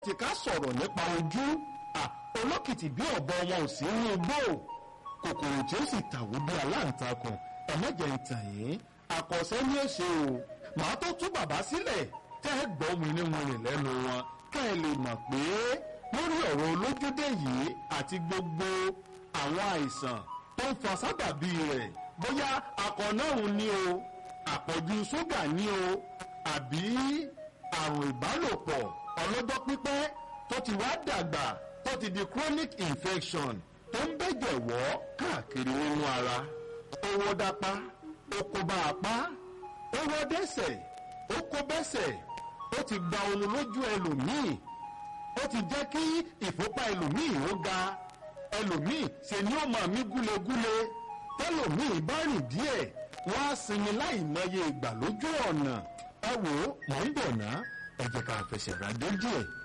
tí ká sọ̀rọ̀ nípa ojú olókìtì bí ọ̀bọ wọn ò sí ní igbó kòkòrò tí ó sì tàwó bí aláǹtakùn ẹ̀mẹ́jẹ̀ ń tàn yín àkọsẹ́ ní èṣe o màá tó tú bàbá sílẹ̀ tẹ́ ẹ gbọ́ mi ní wọn rìn lẹ́nu wọn ká ẹ lè mọ̀ pé lórí ọ̀rọ̀ olójúdé yìí àti gbogbo àwọn àìsàn tó ń fa sábàbí rẹ̀ bóyá akọ̀nàrún ni o àpọ̀jù ṣúgà ni o àbí àrùn ìbálòpọ̀ ọlọ́jọ́ pípẹ́ tó ti wá dàgbà tó ti di chronic infection tó ń bẹ̀jẹ̀ wọ́ káàkiri nínú ara owó dápá ó kó bá apá ó wọ́ dẹ́sẹ̀ ó kó bẹ́sẹ̀ ó ti gba ohun lójú ẹlòmíì ó ti jẹ́ kí ìfúnpá ẹlòmíì ó ga ẹlòmíì ṣe ni ó máa mí gúlegúle tẹlòmíì bá rìn díẹ̀ wọ́n á sinmi láì mọye ìgbà lójú ọ̀nà ẹ wò ó mọ̀ ń bọ̀ ná ẹ jẹ́ ká fẹsẹ̀ rà dé díẹ̀.